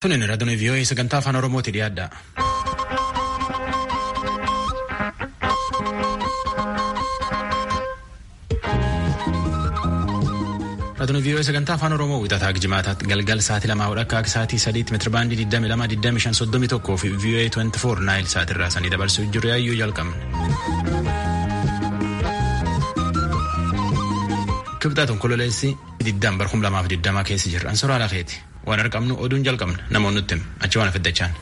Tunin raadiyoo vii'oo'ee sagantaa afaan Oromooti dhiyaadha. Raadiyoo vii'oo'ee sagantaa afaan Oromoo wixataa jimaataatti galgal sa'aatii lamaa hodha akka sa'aatii sadiitti meetira baandii 22 25 31 fi vii'oo'ee 24 naayil sa'aatirraa sanii dabarsuu jiru yaayyuu jalqabne. Kibxaa tonkololeessi diddaan bar 2020 keessa jirra. Ansoraa lafeeti. Waan arqabnu oduun jalqabna namoonni nutti achi waan afiddachaan.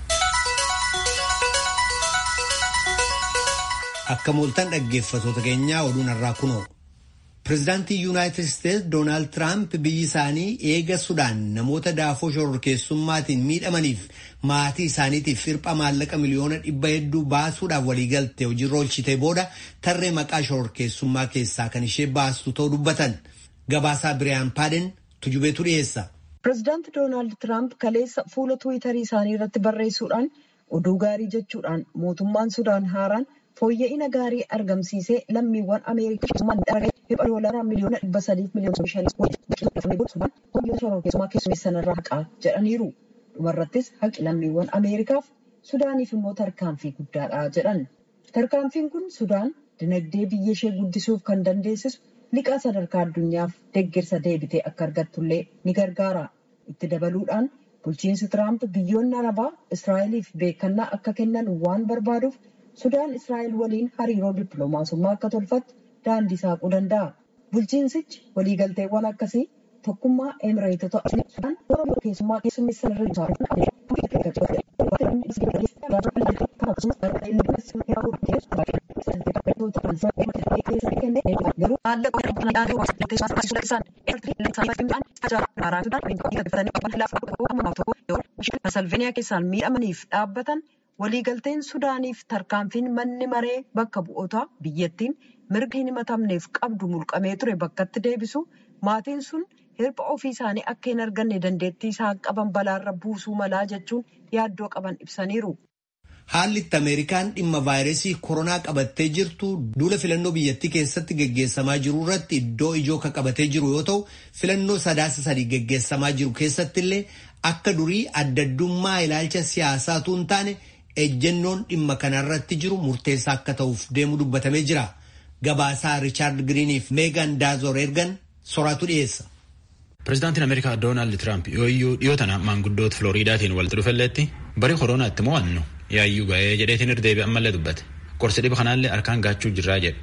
Akka mooltan dhaggeeffatoota keenyaa oduun har'aa kunoo. Pireezidaantii Yuunaayitid Isteetsi Doonaald Tiraamp biyyi isaanii eega Sudaan namoota daafoo shororkeessummaatiin miidhamaniif maatii isaaniitiif firpha maallaqa miliyoona dhibba hedduu baasuudhaaf waliigalte hojiirra oolchitee booda tarree maqaa shororkeessummaa keessaa kan ishee baastu ta'uu dubbatan. Gabaasaa Biriyaan Paaden tujubeetu dhiyeessa. Pireezidaanti Doonaald Tiraamp kaleessa fuula Tiwiitarii isaanii irratti barreessuudhaan oduu gaarii jechuudhaan mootummaan Sudaan haaraan fooyya'ina gaarii argamsiisee lammiiwwan Ameerikaa dhibba doolaraa miliyoona dhibba sadiif miliyoona shanii Sudaan hoyyoo shororkeessummaa keessummeessan irraa haqaa jedhaniiru. Dhumarrattis haqi lammiiwwan Ameerikaaf Sudaaniif immoo tarkaanfii guddaadha jedhan. Tarkaanfiin kun Sudaan dinagdee biyya ishee guddisuuf kan dandeessisu liqaa sadarkaa addunyaaf deeggarsa deebitee akka argattullee ni gargaara. Itti dabaluudhaan bulchiinsi Tiraamp biyyoonni Arabaa Israa'eliif beekannaa akka kennan waan barbaaduuf Sudaan Israa'el waliin hariiroo dippiloomaasummaa akka tolfattu daandii saaquu danda'a. Bulchiinsichi waliigalteewwan akkasii tokkummaa Emireetota Sudaan keessummaa keessummeessan Salveeniyaa keessaan miidhamaniif dhaabbatan waliigalteen Sudaaniif tarkaanfiin manni maree bakka bu'oota biyyattiin mirga hin himatamneef qabdu mulqamee ture bakkatti deebisu maatiin sun hirpha ofii isaanii akka hin arganne dandeettii isaan qaban balaarra buusuu malaa jechuun yaaddoo qaban ibsaniiru. Haalli itti Ameerikaan dhimma vaayirasii koronaa qabattee jirtu duula filannoo biyyattii keessatti geggeessamaa jiru irratti iddoo ijoo kan qabatee jiru yoo ta'u filannoo sadaasa sadii geggeessamaa jiru keessatti illee akka durii addaddummaa ilaalcha siyaasaatu hin taane ejjennoon dhimma kanarratti jiru murteessaa akka ta'uuf deemu dubbatamee jira. Gabaasaa Riichaard Giriiniif Meegan Daazor ergan soraatu dhiyeessa. Pireezidaantiin Ameerikaa Doonaald Tiraamp yooyyuu dhiyoo tana maanguddoota Filooriidaatiin walitti dhufelleetti barii koronaatti mo'annu yaayyuu ga'ee jedheetiin irdeebi ammallee dubbate. Qorsi dhiba kanaallee harkaan gaachuu jirraa jedhe.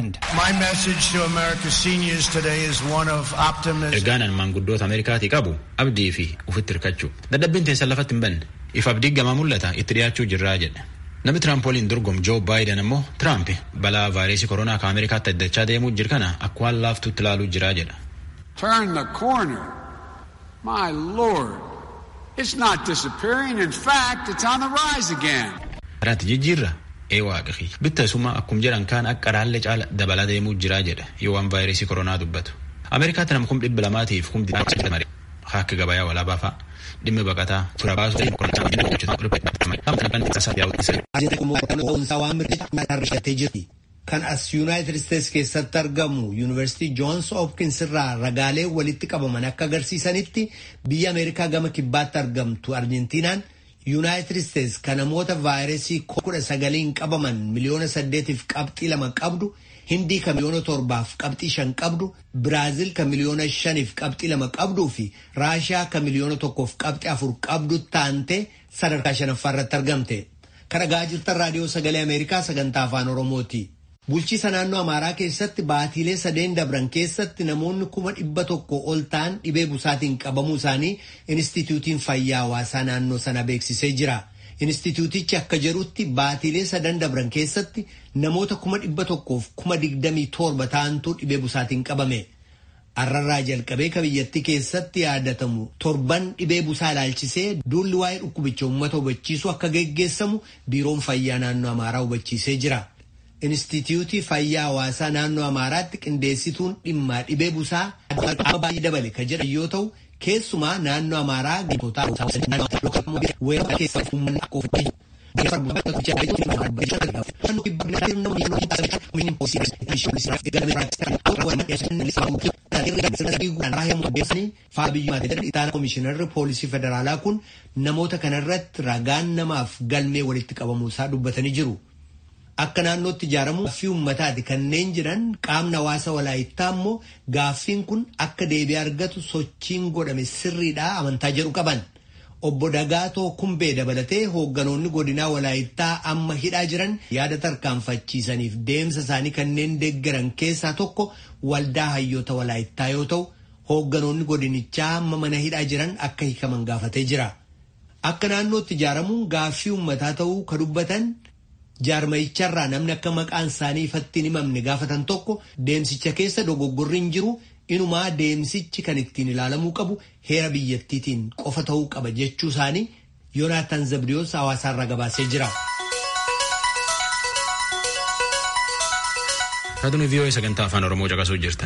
Ergaan maanguddoota Ameerikaatii qabu abdii fi ufitti hirkachuu. Dadhabbiin teessan lafatti hin banne. If abdii gamaa mul'ata itti dhiyaachuu jirraa jedhe. Namni Tiraamp waliin dorgomu Joo Baayiden immoo Tiraamp balaa vaayirasii koronaa kan Ameerikaatti addachaa deemuu jiru kana akka waan laaftuutti ilaaluu jiraa jedha. Turn the corner. My lord. It's not disappearing. In fact, it's on the rise again. Karaatti jijjiirra ee waaqi bitta isuma akkum jedhan kaan akka raallee caala dabalaa deemuu jiraa jedha yoo waan vaayirasii koronaa dubbatu. Ameerikaatti nama kum dhibba lamaatiif kum akka gabayaa walaabaa fa'a. dhimmi baqataa tura baasuu kan as yuunaayitid isteetsi keessatti argamu yuunivarsiitii joons hopkins irraa ragaalee walitti qabaman akka agarsiisanitti biyya ameerikaa gama kibbaatti argamtu arjentiinaan yuunaayitid isteetsi kan namoota vaayirasii kudha sagaliin qabaman miliyoona saddeetiif qabxii lama qabdu hindii kan miliyoona torbaaf qabxii shan qabdu biraaziil kan miliyoona shaniif qabxii lama qabduu fi raashiyaa kan miliyoona tokkoof qabxii afur qabdu taante sadarkaa shanaffaa irratti argamte kan dhagaa jirtan raadiyoo sagalee ameerikaa sagantaa afaan oromooti. bulchiisa naannoo amaaraa keessatti baatiilee sadeen dabran keessatti namoonni kuma dhibba tokko ol ta'an dhibee busaatiin qabamuu isaanii inistituutiin fayyaa hawaasaa naannoo sana beeksisee jira. Inistituutichi akka jedhutti baatiilee sadan dabran keessatti namoota kuma dhibba tokkoof kuma digdamii torba ta'antu dhibee busaatiin qabame. Arrarraa jalqabee ka biyyattii keessatti yaadatamu torban dhibee busaa ilaalchisee duulli waa'ee dhukkubicha uummata hubachiisu akka geggeessamu biiroon fayyaa naannoo amaaraa hubachiisee jira. Inistituutii fayyaa hawaasaa naannoo amaaraatti qindeessituun dhimma dhibee busaa baay'ee dabale ka jedhan yoo ta'u keessumaa naannoo amaaraa Ittaana Komishinarri Poolisii Federaalaa kun namoota kanarratti ragaan namaaf galmee walitti qabamuu isaa dubbatanii jiru. Akka naannootti ijaaramu gaaffii uummataati kanneen jiran qaamni hawaasa walaayittaa immoo gaaffiin kun akka deebii argatu sochiin godhame sirriidhaa amantaa jedhu qaban. Obbo Dagaatoo Kumbee dabalatee hoogganoonni godinaa walaayittaa amma hidhaa jiran yaada tarkaanfachiisaniif deemsa isaanii kanneen deeggaran keessaa tokko waldaa hayyoota walaayittaa yoo ta'u hoogganoonni godinichaa amma mana hidhaa jiran akka hiikaman gaafatee jira. Akka naannootti ijaaramuun gaaffii uummataa ta'uu ka dubbatan jaarmayicharraa namni akka maqaan isaanii ifatti hin himamne gaafatan tokko deemsicha keessa dogoggorri hin jiru inumaa deemsichi kan ittiin ilaalamuu qabu heera biyyattiitiin qofa ta'uu qaba jechuu isaanii yoonaataan zabdiyoos hawaasaarraa gabaasee jira. Raadiyoo vii'oo sagantaa afaan oromoo caqasuu jirtan.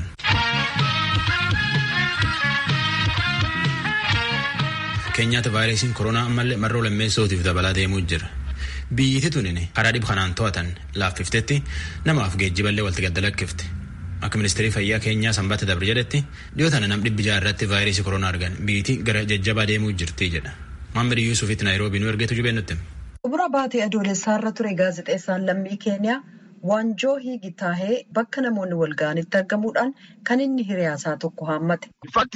keenyaatti vaayirasiin koronaa ammallee marroo lammeessootiif dabalaa deemuu jira. biyyiti tunin karaa dhib kanaan to'atan laaffiftetti namaaf geejjiballee walitti gaddalakkifte akka ministeerii fayyaa keenyaa sanbata dabre jedhetti dhiyoo tana nam dhibbi jaha irratti vaayirasii koronaa argan biyyiti gara jajjabaa deemuu jirti jedha maammad yuusufitti naayiroobii nu ergeetu jubee nutti. Xumura baatee adoolessaarra ture gaazexeessaan lammii keeniyaa waanjoo hiigitaahee bakka namoonni wal ga'anitti argamuudhaan kan inni hiriyaasaa tokko haammate.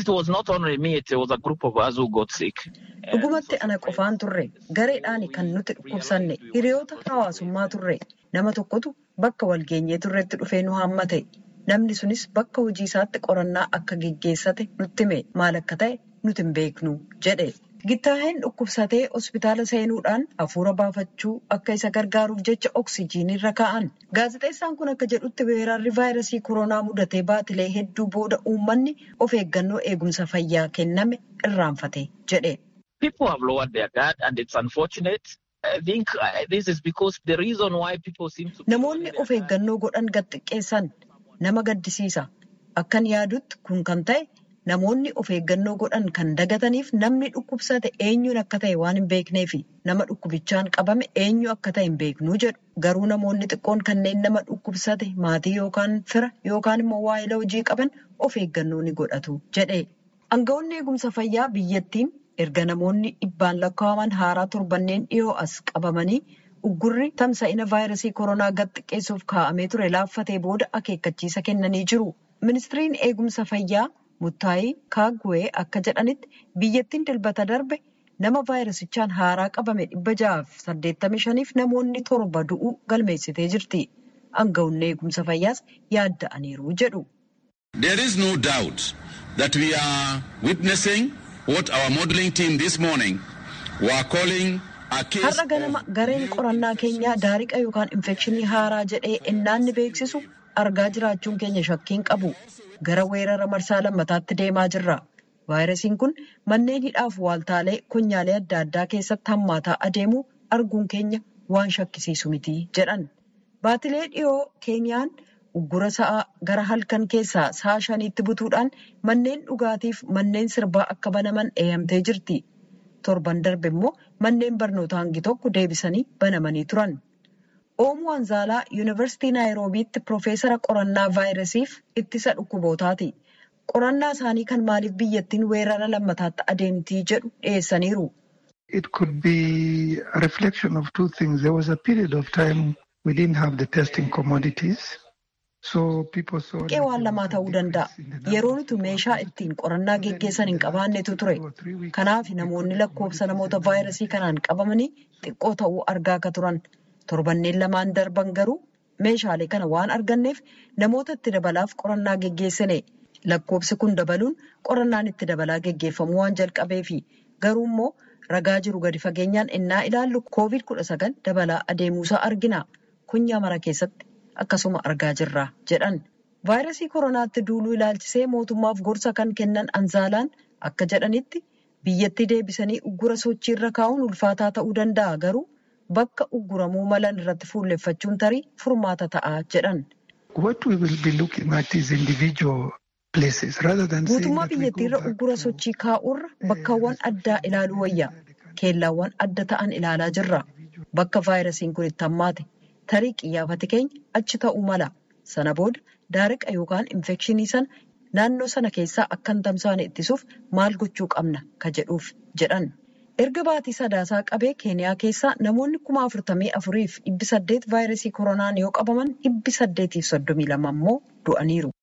Dhugumatti ana qofaan turre gareedhaan kan nuti dhukkubsanne hiriyoota hawaasummaa turre nama tokkotu bakka walgeenyee turretti dhufee nu haammate namni sunis bakka hojii isaatti qorannaa akka geggeessate nutti hime maal akka ta'e nuti hin beeknu jedhe. Gittaaheen dhukkubsatee hospitaala seenuudhaan hafuura baafachuu akka isa gargaaruuf jecha oksijiinii irra kaa'an. Gaazexeessaan kun akka jedhutti weerarri vaayirasii koronaa mudatee baatilee hedduu booda uummanni of eeggannoo eegumsa fayyaa kenname irraanfate jedhe. People have lowered their guard and it's unfortunate. I think this is because the reason why people seem to... Namoonni of eeggannoo godhan gad xiqqeessan nama gaddisiisa. Akkan yaadutti kun kan ta'e namoonni of eeggannoo godhan kan dagataniif namni dhukkubsate eenyuun akka ta'e waan hin beekneefi nama dhukkubichaan qabame eenyu akka ta'e hin beeknuu jedhu. Garuu namoonni xiqqoon kanneen nama dhukkubsate maatii yookaan fira yookaan immoo waa'ila hojii qaban of eeggannoo ni godhatu jedhe. Aangawoonni eegumsa fayyaa biyyattiin erga namoonni dhibbaan lakkaa'aman haaraa torbanneen dhiyoo as qabamanii uggurri tamsa'ina vaayirasii koronaa gad xiqqeessuuf kaa'amee ture laaffatee booda akeekkachiisa kennanii jiru. Ministiriin eegumsa fayyaa Muttaayii Kaagwee akka jedhanitti biyyattiin dilbata darbe nama vaayirasichaan haaraa qabame dhibba ja'aaf saddeettamii shaniif namoonni torba du'uu galmeessitee jirti. Aangawoonni eegumsa fayyaas yaadda'aniiru jedhu. There is no doubt that we are witnessing what our modeling team this morning were calling a case Har'a ganama gareen qorannaa keenyaa daariqa yookaan infekshinii haaraa jedhee ennaanni beeksisu argaa jiraachuun keenya shakkiin qabu. Gara weerara marsaa lammataatti deemaa jirra. Vaayirasiin kun manneen hidhaaf waaltaalee konyaalee adda addaa keessatti hammaataa adeemuu arguun keenya waan shakkisiisu miti jedhan. Baatilee dhiyoo keenyaan uggura sa'aa gara halkan keessaa sa'a shaniitti butuudhaan manneen dhugaatiif manneen sirbaa akka banaman eeyamtee jirti. Torban darbe immoo manneen barnootaa hangi tokko deebisanii banamanii turan. Oomoo Anzaalaa Yuunivarsiitii Naayiroobiitti Piroofeesara qorannaa vaayirasiif ittisa dhukkubootaati. Qorannaa isaanii kan maaliif biyyattiin weerara lammataatti adeemtii jedhu dhiyeessaniiru. It could be a reflection of two things. There was a period of time we didn't have the testing commodities. Qe'ee waan lamaa ta'uu danda'a. Yeroo nuti meeshaa ittiin qorannaa geggeessan hin qabaannetu ture. Kanaaf namoonni lakkoofsa namoota vaayirasii kanaan qabamanii xiqqoo ta'uu argaa akka turan. Torbanneen lamaan darban garuu meeshaalee kana waan arganneef namoota itti dabalaaf qorannaa geggeessine. Lakkoofsi kun dabaluun qorannaan itti dabalaa geggeeffamu waan jalqabeefi. Garuu immoo ragaa jiru gadi fageenyaan innaa ilaallu koovid kudha sagal dabalaa adeemuusaa argina. Kunyaa mara keessatti akkasuma argaa jirra jedhan. Vaayirasii koronaatti duuluu ilaalchisee mootummaaf gorsa kan kennan anzaalaan akka jedhanitti biyyatti deebisanii uggura sochiirra kaa'uun ulfaataa ta'uu danda'a garuu bakka ugguramuu malan irratti fuulleffachuun tarii furmaata ta'a jedhan. Guutummaa biyyattiirra uggura sochii kaa'urra bakkaawwan addaa ilaaluu wayya. Keellaawwan adda ta'an ilaalaa jirra. Bakka vaayirasiin kun itti hammaate. Tarii qiyyaafati keenya achi ta'uu mala. Sana booda daariqa yookaan infekshinii sana naannoo sana keessaa akka hin tamsaane ittisuuf maal gochuu qabna ka jedhuuf jedhan. Erga baatii sadaasaa qabee keeniyaa keessaa namoonni kuma afurtamii afuriif dhibbi saddeet vaayirasii koronaan yoo qabaman dhibbi saddeetiif soddomii lama immoo du'aniiru.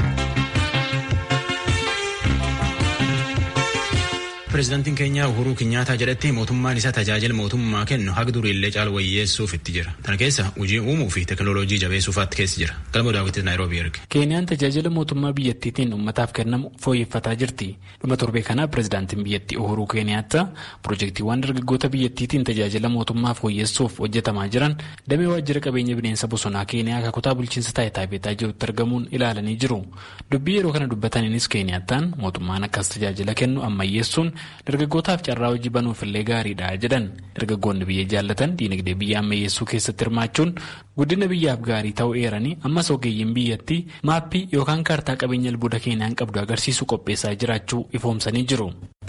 Pireezidaantiin keenya Uhuruu Kinyaataa jedhetti mootummaan isaa tajaajila mootummaa kennu haga duriillee caala wayyeessuuf itti jira. Kana keessa hojii uumuu fi teekinooloojii jabeessuufaatti keessa jira. Galma daawwitis Naayiroobii erge. Keeniyaan tajaajila mootummaa biyyattiitiin uummataaf kennamu fooyyeffataa jirti. Dhuma torbee kana pireezidaantiin biyyattii Uhuruu Keeniyaataa piroojeektiiwwan dargaggoota biyyattiitiin tajaajila mootummaa fooyyessuuf hojjetamaa jiran damee waajjira qabeenya bineensa bosonaa Keeniyaa akka kutaa bulchiinsa taayitaa beetaa jirutti argamuun ilaalanii jiru. Dubbii yeroo kana dubbataniinis Keeniyaataan mootummaan akkas tajaajila kennu ammayyeessuun dargaggootaaf carraa hojii banuufillee gaariidha jedhan dargaggoonni biyya jaallatan diinagdee biyya ammayyeessuu keessatti hirmaachuun guddina biyyaaf gaarii ta'uu eeranii ammas ogeeyyiin biyyattii maappii yookaan kaartaa qabeenya albuuda keenyaan qabdu agarsiisu qopheessaa jiraachuu ifoomsanii jiru.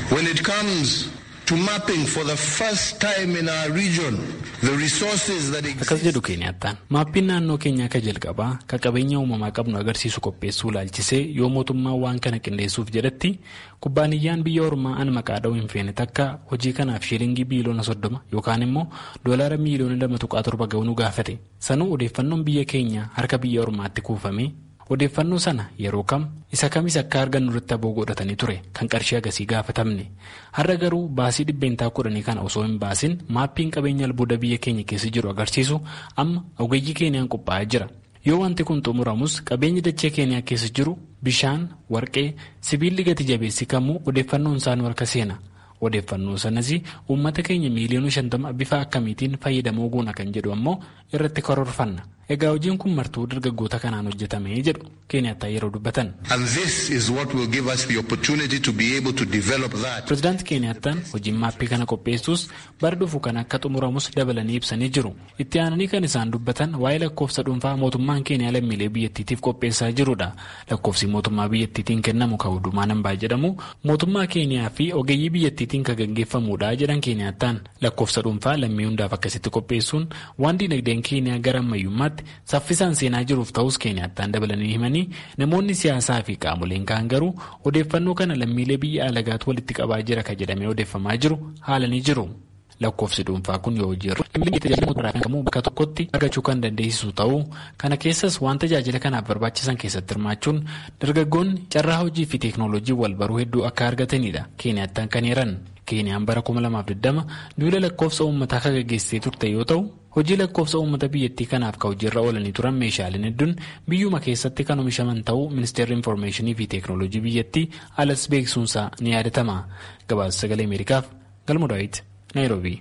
akkas jedhu keenyaattaan maappiin naannoo keenyaa ka jalqabaa ka qabeenya uumamaa qabnu agarsiisu qopheessuu laalchisee yoo mootummaan waan kana qindeessuuf jedhetti kubbaaniyyaan biyya ormaa an maqaa dha'uu hin feene takka hojii kanaaf shiilingii biiliyoona soddoma yookaan immoo doolaara miiliyoona lama tuqaa torba ga'uu nu gaafate sanuu odeeffannoon biyya keenya harka biyya ormaatti kuufame odeeffannoo sana yeroo kam isa kamis akka argannu irratti aboo godhatanii ture kan qarshii agasii gaafatamne har'a garuu baasii dhibbeentaa kudhanii kana osoo hin baasin maappiin qabeenya albuuda biyya keenya keessa jiru agarsiisu amma ogeeyyii keenyaan qophaa'aa jira yoo wanti kun xumuramus qabeenyi dachee keenyaa keessa jiru bishaan warqee sibiilli gati jabeessi kamuu odeeffannoon isaanii harka seena odeeffannoo sanas uummata keenya miiliyoona shantama bifa akkamiitiin fayyadamoo goona kan jedhu ammoo irratti karoorfanna egaa hojiin kun martuu dargaggoota kanaan hojjetamee jedhu keenyaattaa yeroo dubbatan. pireezidaanti keenyaattaan hojiin maappii kana qopheessuus bara dhufu kan akka xumuramus dabalanii ibsanii jiru itti aananii kan isaan dubbatan waa'ee lakkoofsa dhuunfaa mootummaan keeniyaa lammiilee biyyattiitiif qopheessaa jirudha lakkoofsi mootummaa biyyattiitiin kennamu kan hundumaa nambaa jedhamu mootummaa keeniyaa fi ogeeyyii biyyattiitiin kan gaggeeffamudha jedhan keenyaattaan lakkoofsa dhuunfaa lammii hundaaf akkasitti qopheessuun waan diinagdeen keeniyaa gara ammayyummaatti saffisaan seenaa jiruuf ta'us keenyaattaan dabalanii himanii namoonni siyaasaa fi qaamoleen kaan garuu odeeffannoo kana lammiilee biyya alagaatu walitti qabaa jira ka jedhamee odeeffamaa jiru haalanii jiru. lakkoofsi dhuunfaa kun yoo hojii irra bakka tokkotti argachuu kan dandeessisu ta'uu kana keessas waan tajaajila kanaaf barbaachisan keessatti hirmaachuun dargaggoonni carraa hojii fi teeknooloojii wal baruu hedduu akka argatanidha keenyaattaan kan eeran keeniyaan bara 2020 duula lakkoofsa uummataa kan gaggeessitee turte yoo ta'u hojii lakkoofsa uummata biyyattii kanaaf ka hojiirra oolanii turan meeshaaleen hedduun biyyuma keessatti kan oomishaman ta'uu ministeerri infoormeeshinii fi teeknooloojii biyyattii alas beeksisuunsaa ni yaadatama gabaasa sagalee ameerikaaf galma daawit naayiroobii.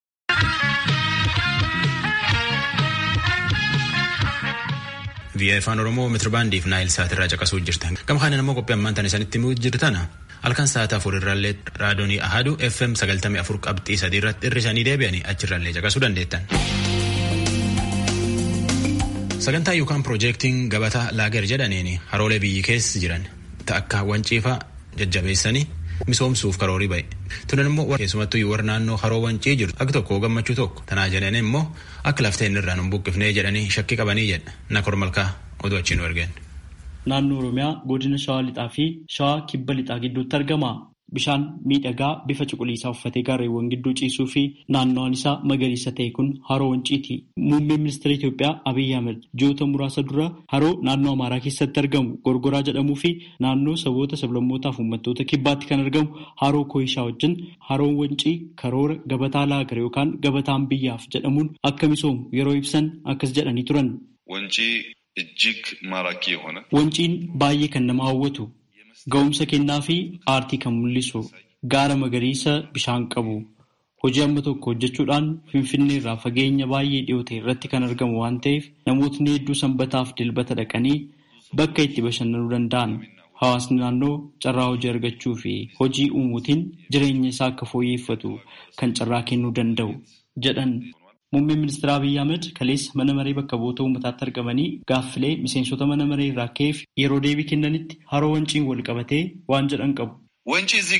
Biyya afaan Oromoo meetirbaandiif naayil sa'aatirraa caqasuu jirtan. Gama kanaan immoo qophii ammaan tan isanitti himuu jirtana. Halkan sa'aatii afur irraallee raadiyoonii Ahaduu FM sagaltamii afur qabxii sadii irratti hir'isanii deebi'anii achirraallee caqasuu dandeettan. Sagantaa yookaan piroojeektiin gabataa laager jedhaniin haroolee biyyi keessa jiran akka wanciifaa jajjabeessanii misoomsuuf karoorii ba'e. Tunan immoo keessumattuu warra naannoo haroo wancii jiru akka tokko gammachuu tokko tanaa jedhan immoo akka lafteen irraan hin buqqifnee jedhanii shakkii qabanii jedha nakor malkaa oduu achiin argeen. Naannoo Oromiyaa godina Shawaa Lixaa fi Shawaa Kibba Lixaa gidduutti argama. Bishaan miidhagaa bifa cuquliisaa uffatee gaarreewwan gidduu ciisuu fi naannoon isaa magariisa ta'e kun haroo wanciiti. Muummeen ministeera Itoophiyaa Abiyyi Ahmed ji'oota muraasa dura haroo naannoo Amaaraa keessatti argamu Gorgoraa jedhamuu fi naannoo saboota sablammootaa fi uummattoota kibbaatti kan argamu haroo Kooyishaa wajjin haroon wancii karoora gabataa laagar yookaan gabataan biyyaaf jedhamuun akka misoomu yeroo ibsan akkas jedhanii turan. እጅግ ማራኪ የሆነ wanciin baay'ee kan nama hawwatu ga'umsa kennaa fi aartii kan mul'isu gaara magariisa bishaan qabu hojii amma tokko hojjechuudhaan finfinnee irraa fageenya baay'ee dhiyoo ta'e irratti kan argamu waan ta'eef namootni hedduu sanbataaf dilbata dhaqanii bakka itti bashannanuu danda'an hawaasni naannoo carraa hojii argachuu fi hojii uumuutiin jireenya isaa akka fooyyeffatu kan carraa kennuu danda'u jedhan. Muummeen ministeera Abiyyi Ahmed kaleessa mana maree bakka bu'oota uummataatti argamanii gaaffilee miseensota mana maree irraa ka'eef yeroo deebii kennanitti haroo wanciin wal qabatee waan jedhan qabu. ወንጪ እዚህ ጋር ነው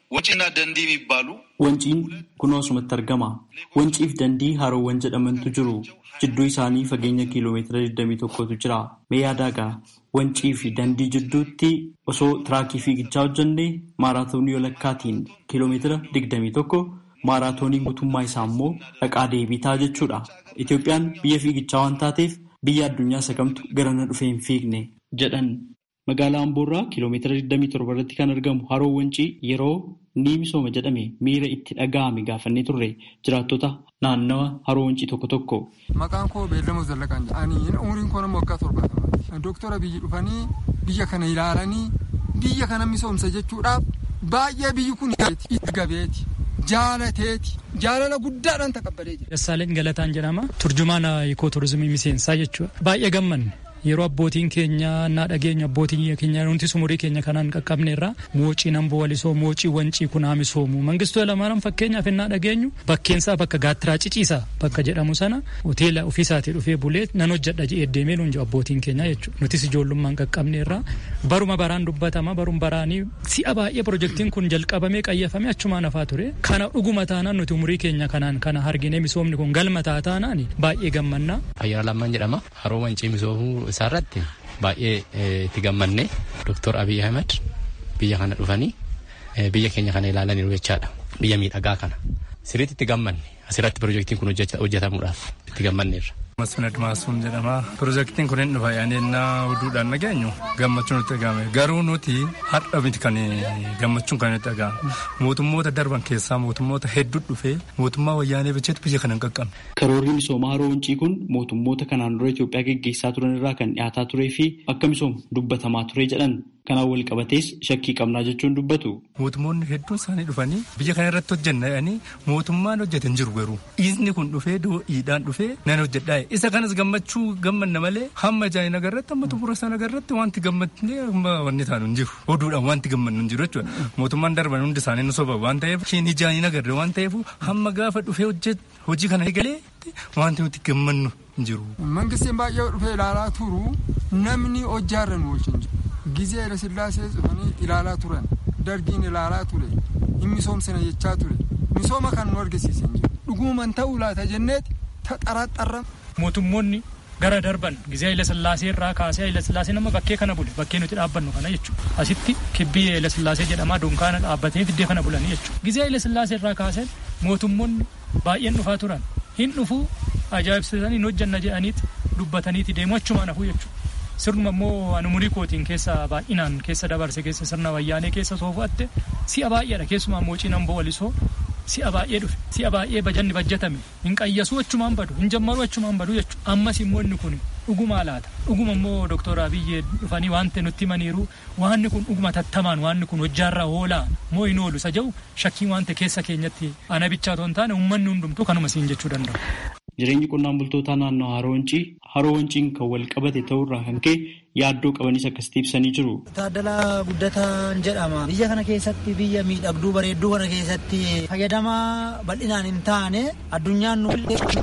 ወንጪና ደንዲ የሚባሉ Wanciin kunoo asumatti argama. Wanciif dandii haroowwan jedhamantu jiru. Jidduu isaanii fageenya kiiloomeetira 21tu jira. Mee yaadaagaa wancii fi dandii jidduutti osoo tiraakii fiigichaa hojjannee maaraatoonii walakkaatiin kiiloomeetira 21 maaraatoonii guutummaa isaa immoo dhaqaa deebii ta'a jechuudha. Itoophiyaan biyya fiigichaa waan taateef biyya addunyaa sagamtu garana dhufee hin fiigne jedhan. Magaalaa Amboorraa kiiloomeetira 27 irratti kan argamu haroo wancii yeroo ni misooma jedhame miira itti dhaga'ame gaafannee turre jiraattota naannawa haroo wancii tokko tokko. Maqaan koo Beellamoo Zallaqaan jedhanii umriin koo nama waggaa torbaatama. Dooktora biyyi dhufanii biyya kana ilaalanii biyya kana misoomsa jechuudhaaf baay'ee biyyi kun itti gabeeti. Jaalateeti. Jaalala guddaadhaan taqabbalee jira. Dassaaleen Galataan jedhama. Turjumaana ikoo turizimii miseensaa jechuudha. Baay'ee gammanne. Yeroo abbootiin keenya naa dhageenyu abbootiin keenya nuti umurii keenya kanaan qaqqabne irraa moocii namboo walisoo moocii wancii kun haa misoomu mangistuu lamaaran fakkeenyaaf innaa dhageenyu bakkeensaa bakka gaattiraa ciciisaa bakka jedhamu sana hoteela ofiisaatii dhufee bulee nan hojjedha jedhee deemee nuun jiru abbootiin keenya jechuudha nutis ijoollummaan qaqqabne irraa baruma baraan dubbatama baruma baraanii si'a baay'ee pirojektiin kun jalqabamee qayyafamee achumaan hafaa ture kana dhuguma taanaan nuti umurii keenya kanaan kana argine misoomni kun galma taataanaan baay'ee gammannaa. Ayyaana lammaan jedhama haroo wancii misoomuu isaarratti baay'ee itti gammanne Dr. Abiy Ahmed biyya kana dhufanii biyya keenya kana ilaalaniiru jechaadha. Biyya miidhagaa kana. Sirriitti itti gammanne asirratti pirojektiin kun hojjetamuudhaaf itti gammanneerra. Masfin Admaasuun jedhama. Pirojektiin kun hin dhufa yaanennaa oduudhaan dhageenyu gammachuun nutti dhagahame. Garuu nuti har'a miti kan gammachuun kan nutti dhagahame. Mootummoota darban keessaa mootummoota hedduu dhufee mootummaa wayyaanee bilcheetu biyya kana hin qaqqabne. Karoorri misoomaa haroo wancii kun mootummoota kanaan dura Itoophiyaa geggeessaa turan irraa kan dhiyaataa turee fi akka misoomu dubbatamaa ture jedhan. Kanaan wal qabatees shakkii qabnaa jechuun dubbatu. Mootummoonni hedduun isaanii dhufanii biyya kana irratti hojjenna jedhanii mootummaan hojjete hin jiru garuu. Dhiisni kun dhufee doo'iidhaan dhufee nan hojjedhaa isa kanas gammachuu gammanna malee hamma jaayina agarratti hamma xumura sana agarratti wanti gammadnee hamma wanni taanu hin jiru. Oduudhaan wanti gammannu hin jiru jechuudha. Mootummaan darban hundi isaanii nu soba waan ta'eef ishiin jaayina agarre waan ta'eef hamma gaafa dhufee hojii kana eegalee wanti nuti gammannu hin jiru. Mangistiin baay'ee dhufee ilaalaa turu namni hojjaarra nu wajjin jiru. Gizee Hayila Sillaasee dhufanii ilaalaa turan dargiin ilaalaa ture hin misoomsina jechaa ture misooma kan nu argisiisan jiru dhuguman ta'uu laata jenneeti taxaraxarra. Mootummoonni gara darban gizee Hayila Sillaasee irraa kaasee Hayila Sillaasee nama bakkee kana bule bakkee nuti dhaabbannu kana jechuudha. Asitti kibbii Hayila Sillaasee jedhamaa dunkaana dhaabbatee fiddee kana bulanii jechuudha. Gizee Hayila Sillaasee irraa kaasee mootummoonni baay'een dhufaa turan hin dhufuu ajaa'ibsiisanii hin hojjanna jedhaniiti dubbataniiti deemu achumaan hafuu jechuudha. sirnuma immoo ani umurii kootiin keessa baay'inaan keessa dabarse keessa sirna wayyaanee keessa soofatte si'a baay'eedha keessumaa moocii namboo walisoo si'a baay'ee dhufe si'a baay'ee bajanni bajjatame hin qayyasuu achumaan badu hin jammaruu achumaan badu jechuudha ammas immoo inni kun dhugumaa laata dhuguma immoo dooktora Abiyyee dhufanii waan ta'e nutti himaniiru waanni kun dhuguma tattamaan waanni kun hojjaarraa oolaa moo hin oolu isa jedhu shakkiin waan ta'e keessa keenyatti ana bichaa otoo hin taane uummanni hundumtuu kanuma siin jechuu danda'u. Jireenyi qonnaan bultootaa naannoo haroo wancii haroo wanciin kan wal qabate ta'urraa kan ka'e yaaddoo qabanis akkasitti ibsanii jiru. Taaddalaa Guddataan jedhama. Biyya kana keessatti biyya miidhagduu bareedduu kana keessatti fayyadamaa bal'inaan hin taane addunyaan nu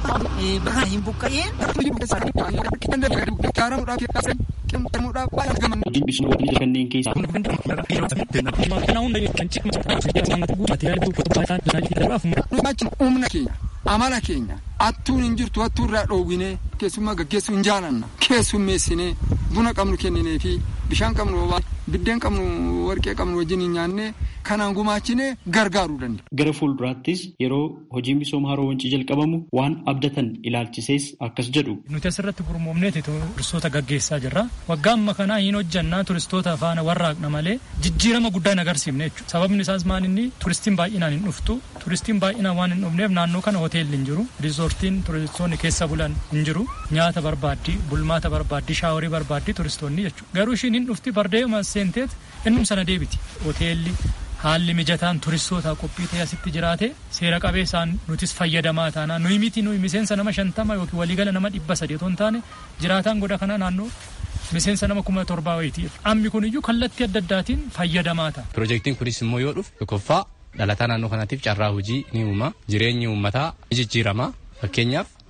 bakka hin buqqa'in. Hojiin bishaan waliin kanneen keessaa. Humna keenya amala keenya attuun hin jirtu attuu irraa dhoowwinee keessummaa gaggeessuu hin jaalanna keessummeessinee buna qabnu kenninee fi bishaan qabnu biddeen qabnu warqee qabnu wajjin hin nyaanne kanaan gumaachinee gargaaruu danda'a. Gara fuulduraattis yeroo hojiin misooma haroo wancii jalqabamu waan abdatan ilaalchisees akkas jedhu. Nuti asirratti gurmoomneeti turistoota gaggeessaa jirra. Waggaa amma kanaa hin hojjannaa turistoota faana warraaqna malee jijjiirama guddaa hin agarsiifne jechuudha. Sababni isaas maal inni turistiin baay'inaan hin dhuftu. Turistiin baay'inaan waan hin dhufneef naannoo kana hoteelli hin jiru. Riizoortiin turistoonni keessa bulan hin jiru. Nyaata barbaaddii, bulmaata barbaaddii, shaaworii barbaaddii turistoonni jechuudha. Garuu ishiin hin dhufti bardeema seenteet innum sana deebiti. Hoteelli haalli mijataan turistootaa qophii ta'e asitti jiraate seera qabeessaan nutis fayyadamaa taana nuyi miti nuyi miseensa nama shantama yookiin waliigala nama dhibba sadii otoo hin taane jiraataan goda kanaa naannoo miseensa nama kuma torbaa wayitii ammi kun iyyuu kallattii adda addaatiin fayyadamaa ta'a. Pirojektiin kunis immoo yoo dhufu tokkoffaa dhalataa naannoo kanaatiif carraa hojii ni uuma jireenyi uummataa ni jijjiirama fakkeenyaaf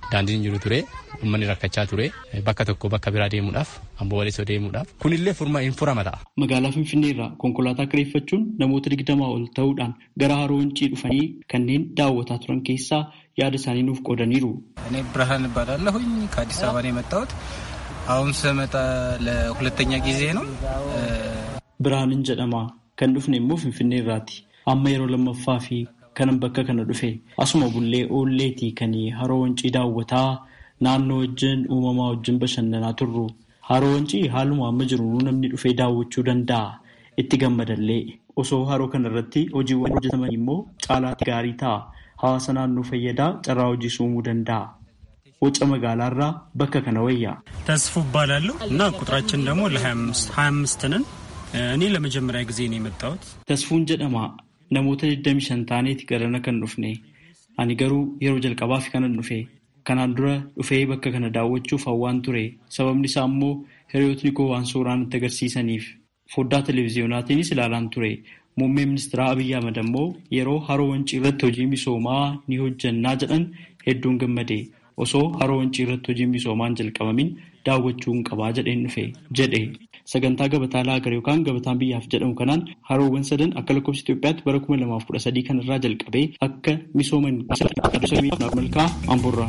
daandiin jiru ture uummanni rakkachaa ture bakka tokko bakka biraa deemuudhaaf amboo walisoo deemuudhaaf kunillee furma hin furama ta'a. Magaalaa Finfinnee irraa konkolaataa kireeffachuun namoota digdamaa ol ta'uudhaan gara haroo wancii dhufanii kanneen daawwataa turan keessaa yaada isaanii nuuf qoodaniiru. እኔ ብርሃን እባላለሁኝ ከአዲስ አበባ ነው የመጣሁት። አሁን ስመጣ ለሁለተኛ ጊዜ ነው። Birhaanin jedhama. Kan dhufne immoo Finfinnee irraati. Amma yeroo lammaffaa fi kanan bakka kana dhufe asuma bullee oolleetii kan haroo wancii daawwataa naannoo wajjin uumamaa wajjin bashannanaa turru. Haroo wancii haaluma amma jiru namni dhufee daawwachuu danda'a. Itti gammadallee osoo haroo kana irratti hojiiwwan hojjetaman immoo caalaatti gaarii ta'a. Hawaasa naannoo fayyadaa carraa hojii uumuu danda'a. Waca magaalaarraa bakka kana wayya. ተስፉ እባላለሁ እና ቁጥራችን ደግሞ ለ25 25 ነን። እኔ ለመጀመሪያ ጊዜ ነው የመጣሁት። Tasfuun jedhama. Namoota 25 taaneeti garana kan dhufne. Ani garuu yeroo jalqabaaf kanan dhufe. Kanaan dura dhufee bakka kana daawwachuuf hawwaan ture. Sababni isaa immoo hiriyootni koo waan suuraan itti agarsiisaniif. Foddaa televezyiyonaatiinis ilaalaan ture. Muummee ministeera Abiyyi Ahmad ammoo yeroo haroo wancii irratti hojii misoomaa ni hojjannaa jedhan hedduun gammade. Osoo haroo wancii irratti hojii misoomaan jalqabamin daawwachuu hin qabaa jedheen dhufe jedhe. Sagantaa gabataa laagar yookaan gabataan biyyaaf jedhamu kanaan haroowwan sadan akka lakkoofsa Itoophiyaatti bara kuma lamaaf kudha sadii kanarraa jalqabee akka misooman malkaa amburraa.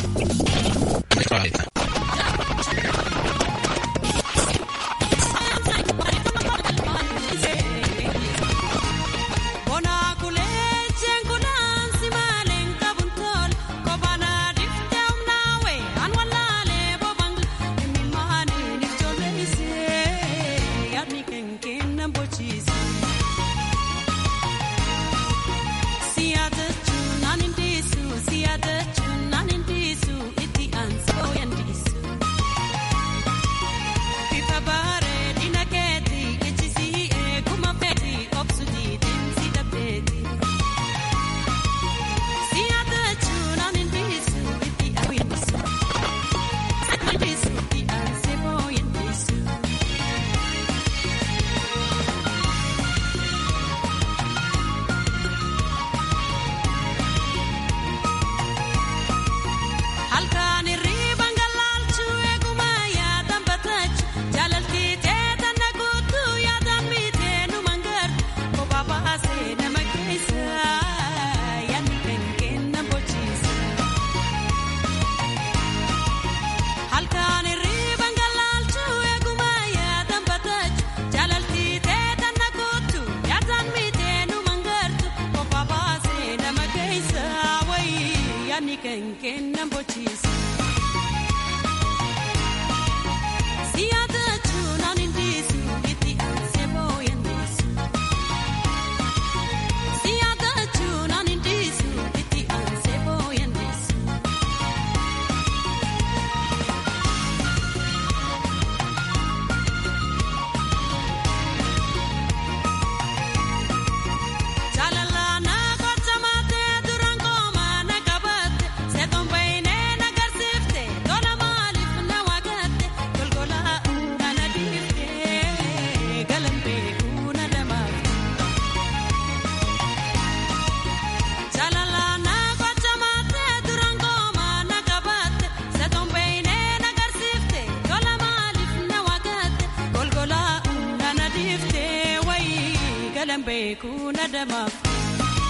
kuna damaaf.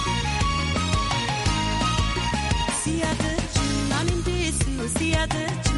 Si yaadachuun naan hin deessu si yaadachuun.